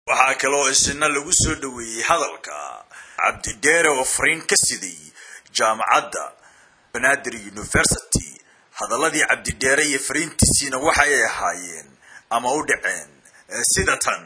waxaa kaloo isna lagu soo dhoweeyey hadalka cabdidheere oo fariin ka siday jaamacadda banaadir university hadaladii cabdidheere iyo fariintiisiina waxa ay ahaayeen ama u dhaceen sida tan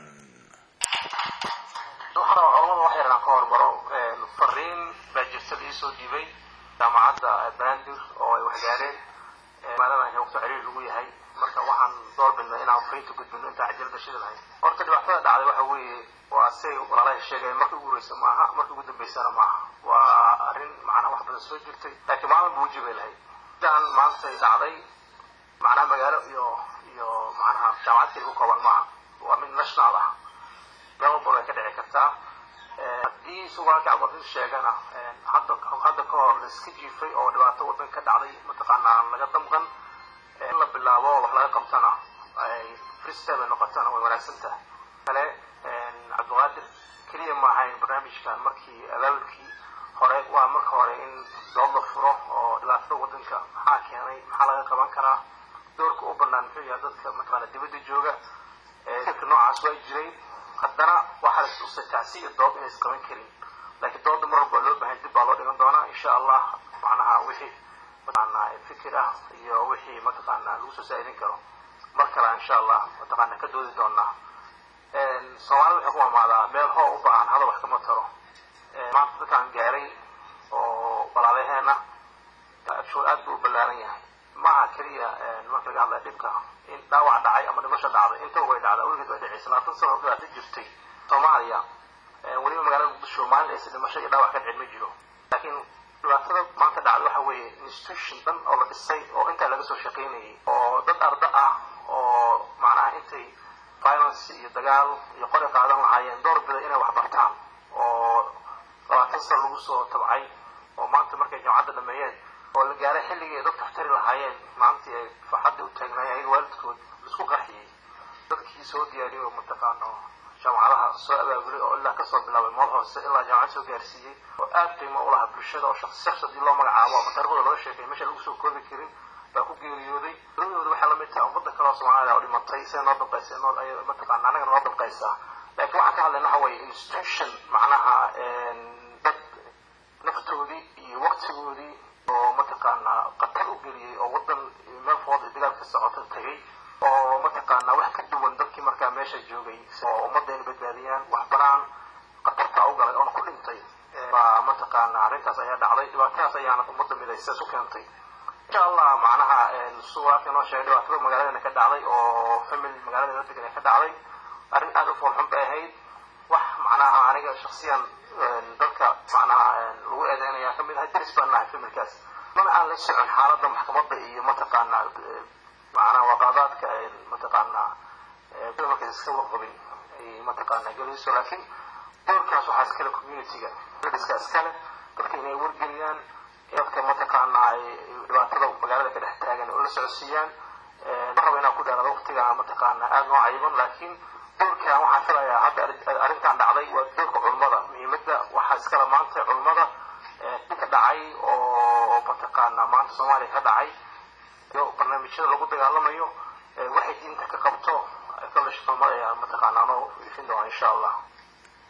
waxaan culamada wax yaraan ka hormaro fariin baa jirta la iisoo dhiibay jaamacadda banaadir oo ay waxgaareen maadaama waqti ciriir lagu yahay marka waxaan door bidnay inaan fariinta gudbino intaa cajalada shidi lahayd horta dhibaatada dhacday waxa weeye waa say walaalaha sheegeen markii ugu horeysa maaha markii ugu dambeysana maaha waa arrin macnaha wax badan soo jirtay laakiin maalin buu wajibay lahayd sidaan maantay dhacday macnaha magaalo iyo iyo macnaha jaamacad keliga ku kooban maaha waa mid national ah meel walba way ka dhici kartaa haddii sugaalka cabdilin sheegana hadda hadda ka hor la iska jiifay oo dhibaato waddan ka dhacday mataqaanaa laga damqan in la bilaabo wax laga qabtana ay freestyle ay noqotana way wanaagsan tahay kale cabdiqaadir keliya ma ahayn barnaamijkan markii abaabulkii hore waa marka hore in dood la furo oo dhibaatada waddanka maxaa keenay maxaa laga qaban karaa doorka u banaan muxuu yahay dadka mataqaana dibadda jooga fikirka noocaas waa jiray haddana waxaa la tusay tacsi iyo dood inay isqaban karin laakiin dooda mar walba loo bahan dib baa loo dhigan doonaa insha allah macnaha wixii mataqaanaa fikir ah iyo wixii mataqaanaa lagu soo saa'idin karo mar kale insha allah mataqaanaa ka doodi doonaa soomaalida waxay ku amaadaa meel hoo u baahan hadal wax kama taro maanta dadkaan gaaray oo walaalaheena actual aad buu u ballaaran yahay maaha keliya marka laga hadlaya dhibka in dhaawac dhacay ama dhimasho dhacday intaba way dhacdaa weligeed way dhacaysa labaatan sano dhibaato jirtay soomaaliya weliba magaalada muqdisho maalin aysa dhimasho iyo dhaawac ka dhicin ma jiro laakiin dhibaatada maanta dhacday waxa weeye institution dhan oo la dhisay oo intaa laga soo shaqaynayay oo dad arda ah oo macnaha intay violence iyo dagaal iyo qori qaadan lahaayeen door bida inay wax bartaan oo labaatan sano lagu soo tabcay oo maanta markay jaamacadda dhameeyeen oo la gaaray xilligii ay dadka tari lahaayeen maantii ay farxadda u taagnaayeen ayaga waalidkood laisku qarxiyey dadkii soo diyaariyey oo mataqaano jaamacadaha soo abaabulay oo ilaa kasoo bilaabay mool hoose ilaa jaamacad soo gaarsiiyey oo aad qiimo u lahaa bulshada oo shaksi shaksi haddii loo magacaabo ama taariikhdooda loo sheegay meesha lagu soo koobi karin baa ku geeriyooday labadooda waxay lamid tahay ummadda kale oo soomaalida oo dhimatay siday noo damqaysa noo ay mataqaana annaga noo damqaysaa laakiin waxaan ka hadlayna waxa weeye institution macnaha dad naftoodii iyo waqtigoodii oo mataqaanaa qatar u geliyey oo waddan meel fooda dagaal ka socoto tagay oo mataqaanaa wax ka duwan dadkii markaa meesha joogay oo ummadda inay badbaadiyaan wax baraan qatartaa u galay oona ku dhintay baa mataqaanaa arrintaas ayaa dhacday dhibaatadaas ayaana ummadda midaysa isu keentay insha allah macnaha suuraadka noo sheegay dhibaatada magaaladana ka dhacday oo family magaalada degan ka dhacday arrin aada u foolxun bay ahayd wax macnaha aniga shaksiyan dadka macnaha lagu eedeynaya kamid ahay daris baan nahay familkaas mana aan la socon xaaladda maxkamadda iyo mataqaanaa macnaha waqaadaadka mataqaanaa markaas iska warqabin ay mataqaanaa gelayso laakiin doorkaas waxaa iskale communityga dadiska iskale dadka inay wargeliyaan dadka mataqaanaa ay dhibaatada magaalada ka dhex taagan oo la socodsiiyaan ma rabo inaan ku dheerado waqtiga mataqaanaa aada noo cayiban laakiin doorkan waxaan filayaa hadda arrintan dhacday waa doorka culummada muhiimadda waxaa iskala maanta culummada dhibka dhacay oo mataqaanaa maanta soomaaliya ka dhacay iyo barnaamijyada lagu dagaalamayo waxay diinta ka qabto kala shaqamada ayaa mataqaanaa noo ifin doona insha allah